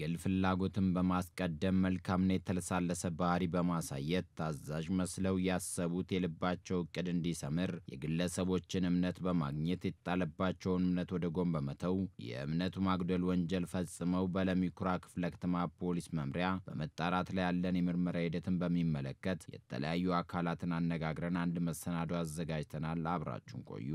የግል ፍላጎትን በማስቀደም መልካምና የተለሳለሰ ባህሪ በማሳየት ታዛዥ መስለው ያሰቡት የልባቸው እቅድ እንዲሰምር የግለሰቦችን እምነት በማግኘት የጣለባቸውን እምነት ወደ ጎን በመተው የእምነቱ ማጉደል ወንጀል ፈጽመው በለሚኩራ ክፍለ ከተማ ፖሊስ መምሪያ በመጣራት ላይ ያለን የምርመራ ሂደትን በሚመለከት የተለያዩ አካላትን አነጋግረን አንድ መሰናዶ አዘጋጅተናል። አብራችሁን ቆዩ።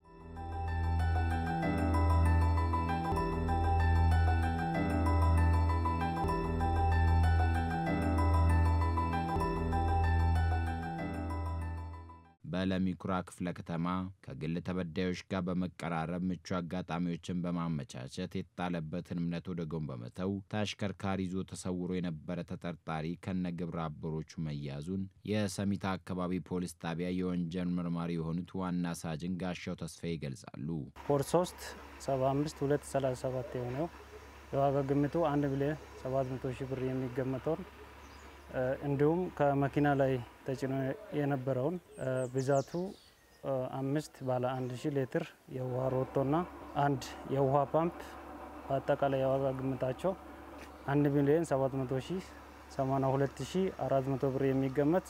በለሚኩራ ክፍለ ከተማ ከግል ተበዳዮች ጋር በመቀራረብ ምቹ አጋጣሚዎችን በማመቻቸት የተጣለበትን እምነት ወደ ጎን በመተው ተሽከርካሪ ይዞ ተሰውሮ የነበረ ተጠርጣሪ ከነ ግብረ አበሮቹ መያዙን የሰሚታ አካባቢ ፖሊስ ጣቢያ የወንጀል መርማሪ የሆኑት ዋና ሳጅን ጋሻው ተስፋዬ ይገልጻሉ። ኮድ 3 75 237 የሆነው የዋጋ ግምቱ 1 ሚሊዮን 700 ሺህ ብር የሚገመተውን እንዲሁም ከመኪና ላይ ተጭኖ የነበረውን ብዛቱ አምስት ባለ አንድ ሺህ ሊትር የውሃ ሮቶና አንድ የውሃ ፓምፕ በአጠቃላይ የዋጋ ግምታቸው አንድ ሚሊዮን ሰባት መቶ ሺህ ሰማንያ ሁለት ሺህ አራት መቶ ብር የሚገመት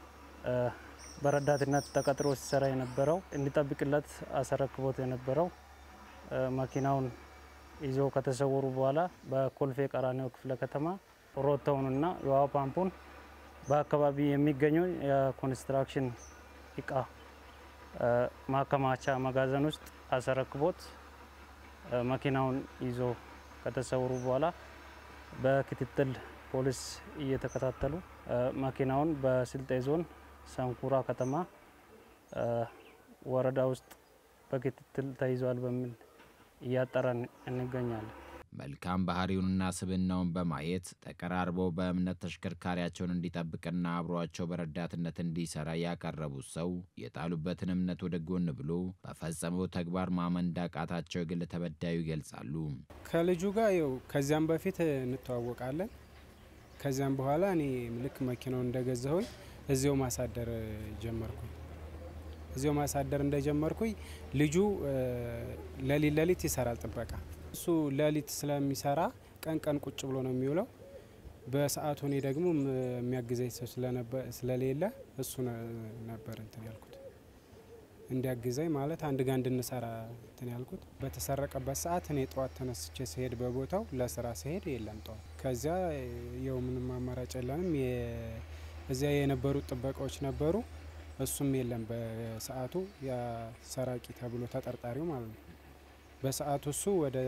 በረዳትነት ተቀጥሮ ሲሰራ የነበረው እንዲጠብቅለት አስረክቦት የነበረው መኪናውን ይዞ ከተሰወሩ በኋላ በኮልፌ ቀራኒዮ ክፍለ ከተማ ሮቶውንና የውሃ ፓምፑን በአካባቢ የሚገኙ የኮንስትራክሽን እቃ ማከማቻ መጋዘን ውስጥ አስረክቦት መኪናውን ይዞ ከተሰወሩ በኋላ በክትትል ፖሊስ እየተከታተሉ መኪናውን በስልጤ ዞን ሰንኩራ ከተማ ወረዳ ውስጥ በክትትል ተይዟል በሚል እያጠራን እንገኛለን። መልካም ባህሪውንና ስብናውን በማየት ተቀራርበው በእምነት ተሽከርካሪያቸውን እንዲጠብቅና አብሯቸው በረዳትነት እንዲሰራ ያቀረቡት ሰው የጣሉበትን እምነት ወደ ጎን ብሎ በፈጸመው ተግባር ማመን እንዳቃታቸው የግል ተበዳዩ ይገልጻሉ። ከልጁ ጋር ይኸው ከዚያም በፊት እንተዋወቃለን። ከዚያም በኋላ እኔ ልክ መኪናውን እንደገዛሁኝ እዚያው ማሳደር ጀመርኩኝ። እዚያው ማሳደር እንደጀመርኩኝ ልጁ ለሊት ለሊት ይሰራል ጥበቃ እሱ ሌሊት ስለሚሰራ ቀን ቀን ቁጭ ብሎ ነው የሚውለው። በሰዓቱ እኔ ደግሞ የሚያግዘኝ ሰው ስለሌለ እሱ ነበር እንትን ያልኩት እንዲያግዘኝ ማለት አንድ ጋር እንድንሰራ እንትን ያልኩት። በተሰረቀበት ሰዓት እኔ ጠዋት ተነስቼ ስሄድ በቦታው ለስራ ስሄድ የለም ጠዋት። ከዚያ የው ምንም አማራጭ የለንም። እዚያ የነበሩት ጥበቃዎች ነበሩ፣ እሱም የለም በሰዓቱ ሰራቂ ተብሎ ተጠርጣሪው ማለት ነው። በሰዓቱ እሱ ወደ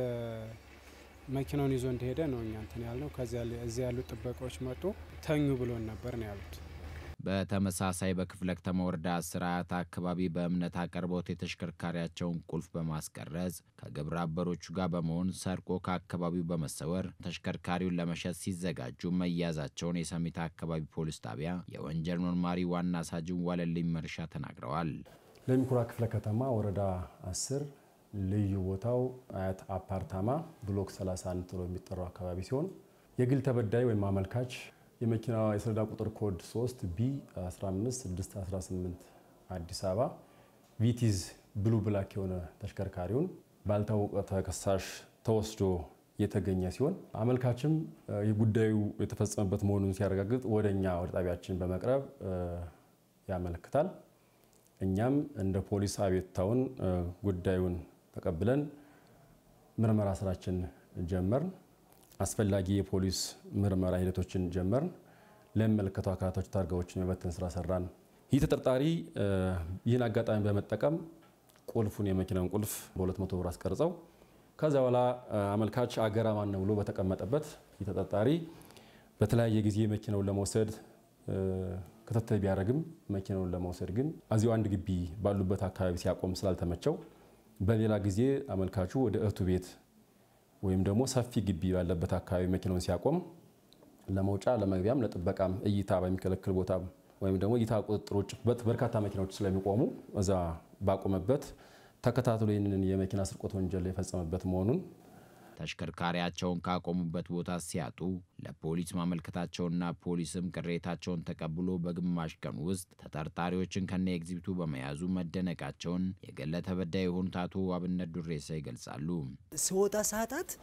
መኪናውን ይዞ እንደሄደ ነው እኛ እንትን ያልነው። ከዚያ እዚያ ያሉት ጥበቃዎች መጡ፣ ተኙ ብሎን ነበር ነው ያሉት። በተመሳሳይ በክፍለ ከተማ ወረዳ አስር አያት አካባቢ በእምነት አቅርቦት የተሽከርካሪያቸውን ቁልፍ በማስቀረጽ ከግብረ አበሮቹ ጋር በመሆን ሰርቆ ከአካባቢው በመሰወር ተሽከርካሪውን ለመሸጥ ሲዘጋጁ መያዛቸውን የሰሚታ አካባቢ ፖሊስ ጣቢያ የወንጀል መርማሪ ዋና ሳጅን ዋለልኝ መርሻ ተናግረዋል። ለሚኩራ ክፍለ ከተማ ወረዳ አስር ልዩ ቦታው አያት አፓርታማ ብሎክ 31 ተብሎ የሚጠራው አካባቢ ሲሆን የግል ተበዳይ ወይም አመልካች የመኪና የሰሌዳ ቁጥር ኮድ 3 ቢ 15618 አዲስ አበባ ቪቲዝ ብሉ ብላክ የሆነ ተሽከርካሪውን ባልታወቀ ተከሳሽ ተወስዶ የተገኘ ሲሆን አመልካችም የጉዳዩ የተፈጸመበት መሆኑን ሲያረጋግጥ ወደ እኛ ወደ ጣቢያችን በመቅረብ ያመለክታል። እኛም እንደ ፖሊስ አቤቱታውን ጉዳዩን ተቀብለን ምርመራ ስራችን ጀመርን። አስፈላጊ የፖሊስ ምርመራ ሂደቶችን ጀመርን። ለሚመለከተው አካላቶች ታርጋዎችን የመበተን ስራ ሰራን። ይህ ተጠርጣሪ ይህን አጋጣሚ በመጠቀም ቁልፉን የመኪናውን ቁልፍ በ200 ብር አስቀርጸው ከዚያ በኋላ አመልካች አገራ ማን ነው ብሎ በተቀመጠበት ይህ ተጠርጣሪ በተለያየ ጊዜ መኪናውን ለመውሰድ ክትትል ቢያደርግም መኪናውን ለመውሰድ ግን እዚሁ አንድ ግቢ ባሉበት አካባቢ ሲያቆም ስላልተመቸው በሌላ ጊዜ አመልካቹ ወደ እህቱ ቤት ወይም ደግሞ ሰፊ ግቢ ባለበት አካባቢ መኪናውን ሲያቆም ለመውጫ ለመግቢያም ለጥበቃም እይታ በሚከለክል ቦታ ወይም ደግሞ እይታ ቁጥጥር ውጭ በርካታ መኪናዎች ስለሚቆሙ እዛ ባቆመበት ተከታትሎ ይህንን የመኪና ስርቆት ወንጀል የፈጸመበት መሆኑን ተሽከርካሪያቸውን ካቆሙበት ቦታ ሲያጡ ለፖሊስ ማመልከታቸውና ፖሊስም ቅሬታቸውን ተቀብሎ በግማሽ ቀን ውስጥ ተጠርጣሪዎችን ከነ ኤግዚቢቱ በመያዙ መደነቃቸውን የገለ ተበዳይ የሆኑት አቶ አብነት ዱሬሳ ይገልጻሉ። ስወጣ ሰዓታት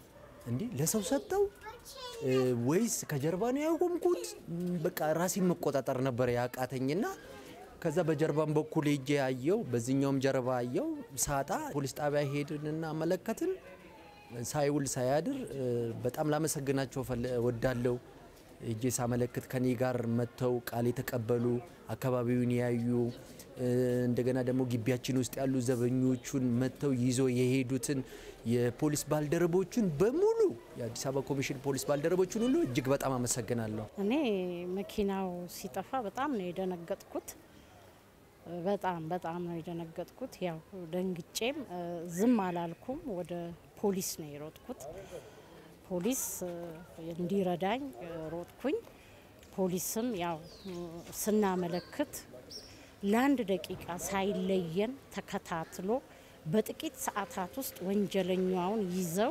እንዲህ ለሰው ሰጠው ወይስ ከጀርባ ነው ያቆምኩት? በቃ ራሴን መቆጣጠር ነበር ያቃተኝና ከዛ በጀርባም በኩል ሄጄ ያየው በዚህኛውም ጀርባ አየው ሳጣ ፖሊስ ጣቢያ ሄድንና አመለከትን። ሳይውል ሳያድር በጣም ላመሰግናቸው ወዳለው እጄ ሳመለክት ከኔ ጋር መጥተው ቃል የተቀበሉ አካባቢውን ያዩ እንደገና ደግሞ ግቢያችን ውስጥ ያሉ ዘበኞቹን መጥተው ይዞ የሄዱትን የፖሊስ ባልደረቦቹን በሙሉ የአዲስ አበባ ኮሚሽን ፖሊስ ባልደረቦቹን ሁሉ እጅግ በጣም አመሰግናለሁ። እኔ መኪናው ሲጠፋ በጣም ነው የደነገጥኩት። በጣም በጣም ነው የደነገጥኩት። ያው ደንግጬም ዝም አላልኩም። ወደ ፖሊስ ነው የሮጥኩት። ፖሊስ እንዲረዳኝ ሮጥኩኝ። ፖሊስም ያው ስናመለክት ለአንድ ደቂቃ ሳይለየን ተከታትሎ በጥቂት ሰዓታት ውስጥ ወንጀለኛውን ይዘው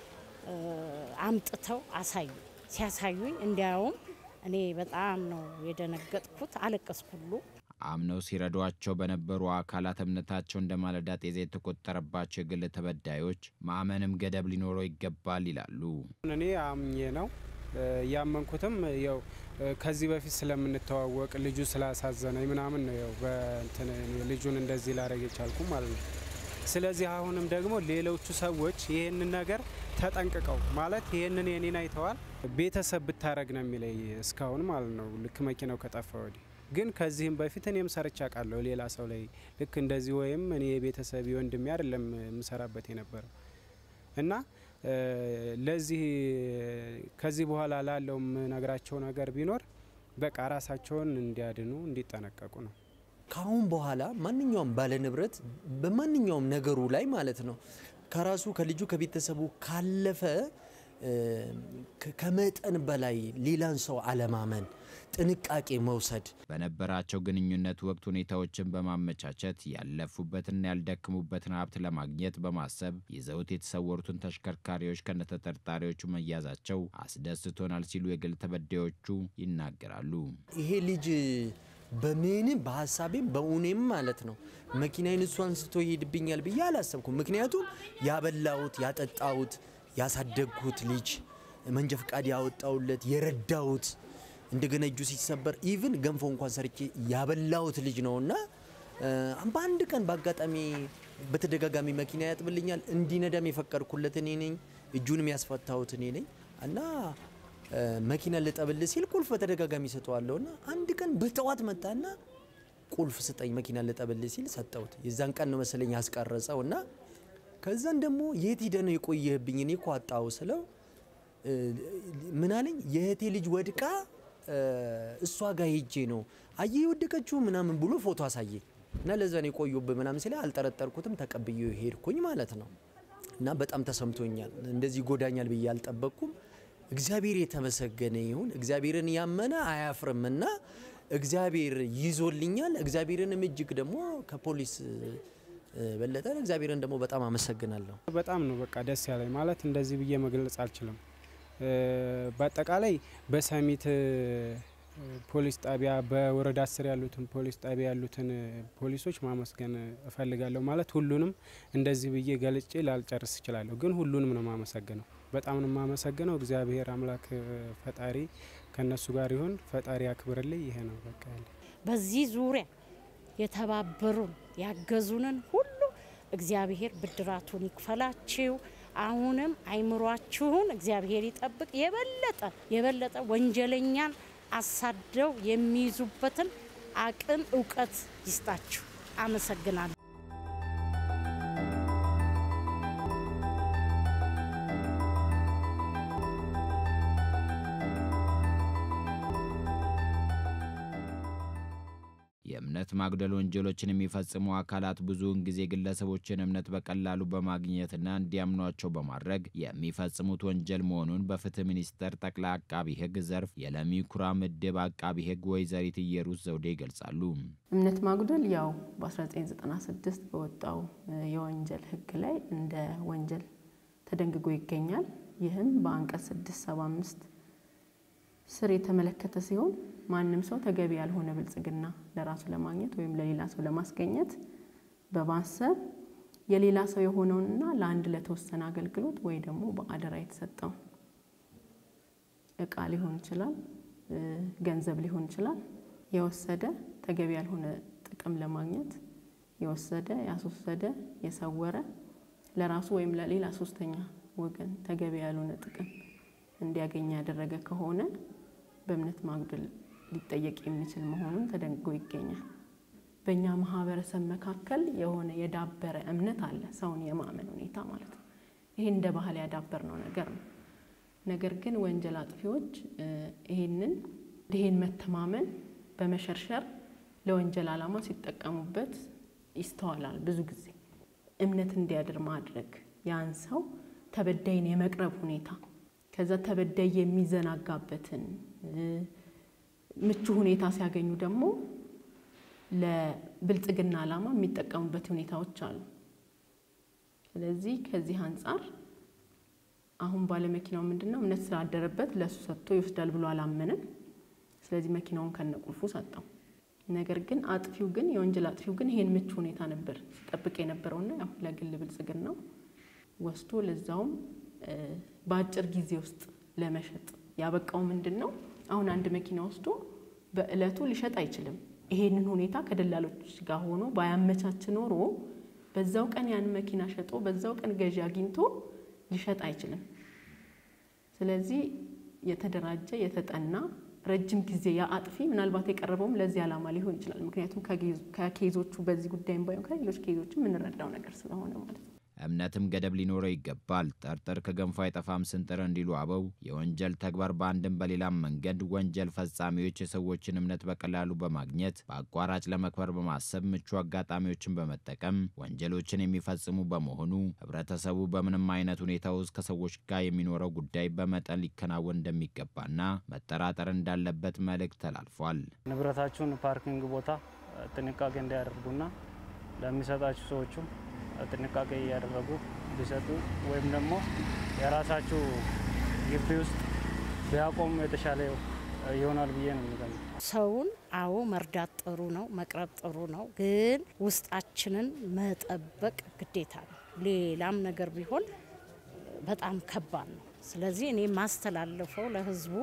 አምጥተው አሳዩ። ሲያሳዩኝ እንዲያውም እኔ በጣም ነው የደነገጥኩት፣ አለቀስኩ ሁሉ። አምነው ሲረዷቸው በነበሩ አካላት እምነታቸው እንደ ማለዳ ጤዛ የተቆጠረባቸው የግል ተበዳዮች ማመንም ገደብ ሊኖረው ይገባል ይላሉ። እኔ አምኜ ነው ያመንኩትም ያው ከዚህ በፊት ስለምንተዋወቅ ልጁ ስላሳዘነኝ ምናምን ነው ያው በእንትን ልጁን እንደዚህ ላደረግ የቻልኩ ማለት ነው። ስለዚህ አሁንም ደግሞ ሌሎቹ ሰዎች ይህንን ነገር ተጠንቅቀው ማለት ይህንን የኔን አይተዋል ቤተሰብ ብታረግ ነው የሚለይ እስካሁን ማለት ነው ልክ መኪናው ከጠፋ ወዲህ ግን ከዚህም በፊት እኔም ሰርቻ ቃለሁ ሌላ ሰው ላይ ልክ እንደዚህ ወይም እኔ የቤተሰብ ወንድሜ አይደለም የምሰራበት የነበረው እና ለዚህ ከዚህ በኋላ ላለው የምነግራቸው ነገር ቢኖር በቃ ራሳቸውን እንዲያድኑ እንዲጠነቀቁ ነው። ከአሁን በኋላ ማንኛውም ባለንብረት በማንኛውም ነገሩ ላይ ማለት ነው ከራሱ ከልጁ ከቤተሰቡ ካለፈ ከመጠን በላይ ሌላን ሰው አለማመን፣ ጥንቃቄ መውሰድ በነበራቸው ግንኙነት ወቅት ሁኔታዎችን በማመቻቸት ያለፉበትና ያልደክሙበትን ሀብት ለማግኘት በማሰብ ይዘውት የተሰወሩትን ተሽከርካሪዎች ከነተጠርጣሪዎቹ መያዛቸው አስደስቶናል ሲሉ የግል ተበዳዮቹ ይናገራሉ። ይሄ ልጅ በምንም በሀሳቤም በእውኔም ማለት ነው መኪናዬን እሱ አንስቶ ይሄድብኛል ብዬ አላሰብኩም። ምክንያቱም ያበላሁት ያጠጣሁት ያሳደግኩት ልጅ መንጃ ፈቃድ ያወጣውለት የረዳሁት እንደገና እጁ ሲሰበር ኢቭን ገንፎ እንኳን ሰርቼ ያበላሁት ልጅ ነው እና በአንድ ቀን በአጋጣሚ በተደጋጋሚ መኪና ያጥብልኛል። እንዲነዳም የፈቀድኩለት እኔ ነኝ። እጁንም ያስፈታሁት እኔ ነኝ እና መኪና ልጠብል ሲል ቁልፍ በተደጋጋሚ ሰጠዋለሁ እና አንድ ቀን በጠዋት መጣና ቁልፍ ስጠኝ መኪና ልጠብል ሲል ሰጠሁት። የዛን ቀን ነው መሰለኝ ያስቀረጸው እና ከዛን ደግሞ የት ሂደ ነው የቆየህብኝ? እኔ እኮ አጣሁ ስለው ምን አለኝ፣ የእህቴ ልጅ ወድቃ እሷ ጋር ሄጄ ነው አየ የወደቀችው ምናምን ብሎ ፎቶ አሳየ እና ለዛ ነው የቆዩብህ ምናምን ሲል አልጠረጠርኩትም፣ ተቀብዬ ሄድኩኝ ማለት ነው። እና በጣም ተሰምቶኛል። እንደዚህ ይጎዳኛል ብዬ አልጠበቅኩም። እግዚአብሔር የተመሰገነ ይሁን። እግዚአብሔርን ያመነ አያፍርም እና እግዚአብሔር ይዞልኛል። እግዚአብሔርንም እጅግ ደግሞ ከፖሊስ በለጠ እግዚአብሔርን ደግሞ በጣም አመሰግናለሁ። በጣም ነው በቃ ደስ ያለኝ ማለት እንደዚህ ብዬ መግለጽ አልችልም። በአጠቃላይ በሰሚት ፖሊስ ጣቢያ በወረዳ አስር ያሉትን ፖሊስ ጣቢያ ያሉትን ፖሊሶች ማመስገን እፈልጋለሁ። ማለት ሁሉንም እንደዚህ ብዬ ገልጬ ላልጨርስ እችላለሁ፣ ግን ሁሉንም ነው ማመሰግነው። በጣም ነው ማመሰግነው። እግዚአብሔር አምላክ ፈጣሪ ከነሱ ጋር ይሁን። ፈጣሪ አክብርልኝ። ይሄ ነው በቃ ያለ በዚህ ዙሪያ የተባበሩን ያገዙንን ሁሉ እግዚአብሔር ብድራቱን ይክፈላችሁ። አሁንም አይምሯችሁን እግዚአብሔር ይጠብቅ። የበለጠ የበለጠ ወንጀለኛን አሳደው የሚይዙበትን አቅም እውቀት ይስጣችሁ። አመሰግናለሁ። የእምነት ማጉደል ወንጀሎችን የሚፈጽሙ አካላት ብዙውን ጊዜ ግለሰቦችን እምነት በቀላሉ በማግኘትና እንዲያምኗቸው በማድረግ የሚፈጽሙት ወንጀል መሆኑን በፍትህ ሚኒስቴር ጠቅላይ አቃቢ ሕግ ዘርፍ የለሚ ኩራ ምድብ አቃቢ ሕግ ወይዘሪት እየሩስ ዘውዴ ይገልጻሉ። እምነት ማጉደል ያው በ1996 በወጣው የወንጀል ሕግ ላይ እንደ ወንጀል ተደንግጎ ይገኛል። ይህም በአንቀጽ 675 ስር የተመለከተ ሲሆን ማንም ሰው ተገቢ ያልሆነ ብልጽግና ለራሱ ለማግኘት ወይም ለሌላ ሰው ለማስገኘት በማሰብ የሌላ ሰው የሆነውንና ለአንድ ለተወሰነ አገልግሎት ወይ ደግሞ በአደራ የተሰጠውን እቃ ሊሆን ይችላል፣ ገንዘብ ሊሆን ይችላል የወሰደ ተገቢ ያልሆነ ጥቅም ለማግኘት የወሰደ ያስወሰደ የሰወረ ለራሱ ወይም ለሌላ ሶስተኛ ወገን ተገቢ ያልሆነ ጥቅም እንዲያገኝ ያደረገ ከሆነ በእምነት ማጉደል ሊጠየቅ የሚችል መሆኑን ተደንግጎ ይገኛል። በእኛ ማህበረሰብ መካከል የሆነ የዳበረ እምነት አለ፣ ሰውን የማመን ሁኔታ ማለት ነው። ይሄ እንደ ባህል ያዳበርነው ነገር ነው። ነገር ግን ወንጀል አጥፊዎች ይሄንን ይሄን መተማመን በመሸርሸር ለወንጀል ዓላማ ሲጠቀሙበት ይስተዋላል። ብዙ ጊዜ እምነት እንዲያድር ማድረግ ያን ሰው ተበዳይን የመቅረብ ሁኔታ ከዛ ተበዳይ የሚዘናጋበትን ምቹ ሁኔታ ሲያገኙ ደግሞ ለብልጽግና ዓላማ የሚጠቀሙበት ሁኔታዎች አሉ። ስለዚህ ከዚህ አንጻር አሁን ባለመኪናው ምንድን ነው እምነት ስላደረበት ለእሱ ሰጥቶ ይወስዳል ብሎ አላመንም። ስለዚህ መኪናውን ከነቁልፉ ሰጠው። ነገር ግን አጥፊው ግን የወንጀል አጥፊው ግን ይሄን ምቹ ሁኔታ ነበር ሲጠብቅ የነበረውና ያው ለግል ብልጽግናው ወስዶ ለዛውም በአጭር ጊዜ ውስጥ ለመሸጥ ያበቃው ምንድን ነው? አሁን አንድ መኪና ወስዶ በእለቱ ሊሸጥ አይችልም። ይሄንን ሁኔታ ከደላሎች ጋር ሆኖ ባያመቻች ኖሮ በዛው ቀን ያን መኪና ሸጦ በዛው ቀን ገዢ አግኝቶ ሊሸጥ አይችልም። ስለዚህ የተደራጀ የተጠና ረጅም ጊዜ ያ አጥፊ ምናልባት የቀረበውም ለዚህ ዓላማ ሊሆን ይችላል። ምክንያቱም ከኬዞቹ በዚህ ጉዳይም ባይሆን ከሌሎች ኬዞች የምንረዳው ነገር ስለሆነ ማለት ነው። እምነትም ገደብ ሊኖረው ይገባል። ጠርጥር ከገንፎ አይጠፋም ስንጥር እንዲሉ አበው የወንጀል ተግባር በአንድም በሌላም መንገድ ወንጀል ፈጻሚዎች የሰዎችን እምነት በቀላሉ በማግኘት በአቋራጭ ለመክበር በማሰብ ምቹ አጋጣሚዎችን በመጠቀም ወንጀሎችን የሚፈጽሙ በመሆኑ ሕብረተሰቡ በምንም አይነት ሁኔታ ውስጥ ከሰዎች ጋር የሚኖረው ጉዳይ በመጠን ሊከናወን እንደሚገባና መጠራጠር እንዳለበት መልእክት ተላልፏል። ንብረታችሁን ፓርኪንግ ቦታ ጥንቃቄ እንዲያደርጉና ለሚሰጣችሁ ሰዎቹ ጥንቃቄ እያደረጉ ቢሰጡ ወይም ደግሞ የራሳችሁ ግቢ ውስጥ ቢያቆሙ የተሻለ ይሆናል ብዬ ነው የሚገኘው። ሰውን አዎ መርዳት ጥሩ ነው፣ መቅረብ ጥሩ ነው። ግን ውስጣችንን መጠበቅ ግዴታ ነው። ሌላም ነገር ቢሆን በጣም ከባድ ነው። ስለዚህ እኔ ማስተላለፈው ለህዝቡ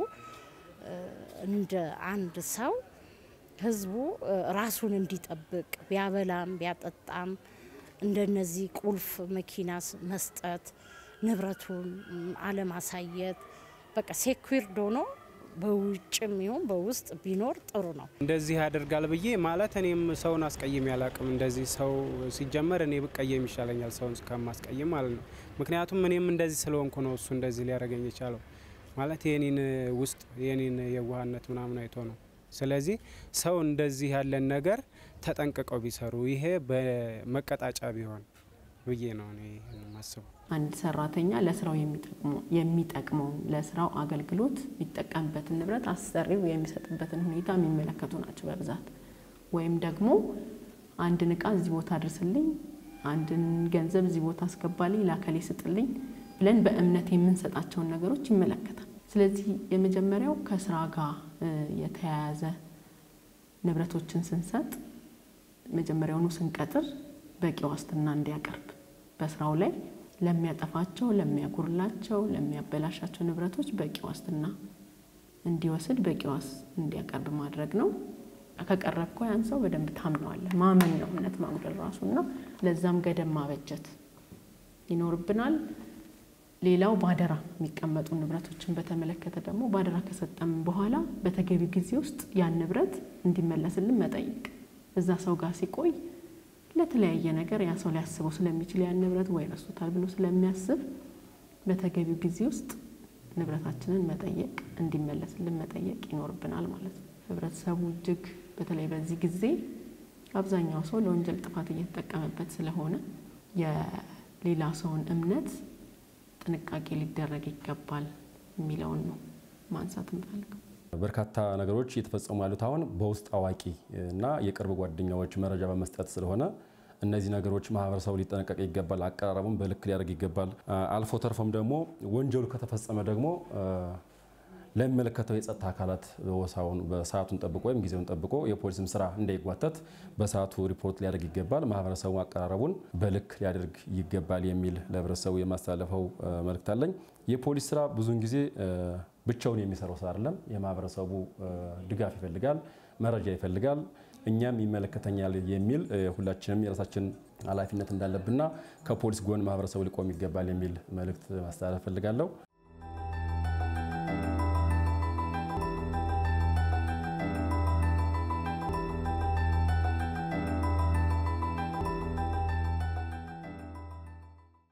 እንደ አንድ ሰው ህዝቡ ራሱን እንዲጠብቅ ቢያበላም ቢያጠጣም እንደነዚህ ቁልፍ መኪና መስጠት፣ ንብረቱን አለማሳየት፣ በቃ ሴኩርድ ሆኖ በውጭም ይሁን በውስጥ ቢኖር ጥሩ ነው። እንደዚህ ያደርጋል ብዬ ማለት እኔም ሰውን አስቀይም ያላቅም። እንደዚህ ሰው ሲጀመር እኔ ብቀየም ይሻለኛል ሰውን ከማስቀይም ማለት ነው። ምክንያቱም እኔም እንደዚህ ስለሆንኩ ነው እሱ እንደዚህ ሊያደርገኝ የቻለው ማለት የኔን ውስጥ የኔን የዋህነት ምናምን አይቶ ነው። ስለዚህ ሰው እንደዚህ ያለን ነገር ተጠንቅቀው ቢሰሩ ይሄ በመቀጣጫ ቢሆን ብዬ ነው እኔ የማስበው። አንድ ሰራተኛ ለስራው የሚጠቅመውን ለስራው አገልግሎት የሚጠቀምበትን ንብረት አሰሪው የሚሰጥበትን ሁኔታ የሚመለከቱ ናቸው በብዛት። ወይም ደግሞ አንድን እቃ እዚህ ቦታ አድርስልኝ፣ አንድን ገንዘብ እዚህ ቦታ አስገባልኝ፣ ላከሌ ስጥልኝ ብለን በእምነት የምንሰጣቸውን ነገሮች ይመለከታል። ስለዚህ የመጀመሪያው ከስራ ጋር የተያያዘ ንብረቶችን ስንሰጥ መጀመሪያውኑ ስንቀጥር በቂ ዋስትና እንዲያቀርብ በስራው ላይ ለሚያጠፋቸው፣ ለሚያጉርላቸው፣ ለሚያበላሻቸው ንብረቶች በቂ ዋስትና እንዲወስድ በቂ ዋስ እንዲያቀርብ ማድረግ ነው። ከቀረብከው ያን ሰው በደንብ ታምነዋለህ። ማመን ነው እምነት ማጉደል ራሱና ለዛም ገደብ ማበጀት ይኖርብናል። ሌላው ባደራ የሚቀመጡ ንብረቶችን በተመለከተ ደግሞ ባደራ ከሰጠም በኋላ በተገቢ ጊዜ ውስጥ ያን ንብረት እንዲመለስልን መጠየቅ። እዛ ሰው ጋር ሲቆይ ለተለያየ ነገር ያ ሰው ሊያስበው ስለሚችል ያን ንብረት ወይ ረሱታል ብሎ ስለሚያስብ በተገቢው ጊዜ ውስጥ ንብረታችንን መጠየቅ እንዲመለስልን መጠየቅ ይኖርብናል ማለት ነው። ህብረተሰቡ እጅግ በተለይ በዚህ ጊዜ አብዛኛው ሰው ለወንጀል ጥፋት እየተጠቀመበት ስለሆነ የሌላ ሰውን እምነት ጥንቃቄ ሊደረግ ይገባል የሚለውን ነው ማንሳት እንፈልገው። በርካታ ነገሮች እየተፈጸሙ ያሉት አሁን በውስጥ አዋቂ እና የቅርብ ጓደኛዎች መረጃ በመስጠት ስለሆነ እነዚህ ነገሮች ማህበረሰቡ ሊጠነቀቅ ይገባል። አቀራረቡን በልክ ሊያደርግ ይገባል። አልፎ ተርፎም ደግሞ ወንጀሉ ከተፈጸመ ደግሞ ለሚመለከተው የጸጥታ አካላት ወሳውን በሰዓቱን ጠብቆ ወይም ጊዜውን ጠብቆ የፖሊስም ስራ እንዳይጓተት በሰዓቱ ሪፖርት ሊያደርግ ይገባል። ማህበረሰቡ አቀራረቡን በልክ ሊያደርግ ይገባል የሚል ለህብረተሰቡ የማስተላለፈው መልእክት አለኝ። የፖሊስ ስራ ብዙውን ጊዜ ብቻውን የሚሰራው ስራ አይደለም። የማህበረሰቡ ድጋፍ ይፈልጋል፣ መረጃ ይፈልጋል። እኛም ይመለከተኛል የሚል ሁላችንም የራሳችን ኃላፊነት እንዳለብንና ከፖሊስ ጎን ማህበረሰቡ ሊቆም ይገባል የሚል መልእክት ማስተላለፍ ፈልጋለሁ።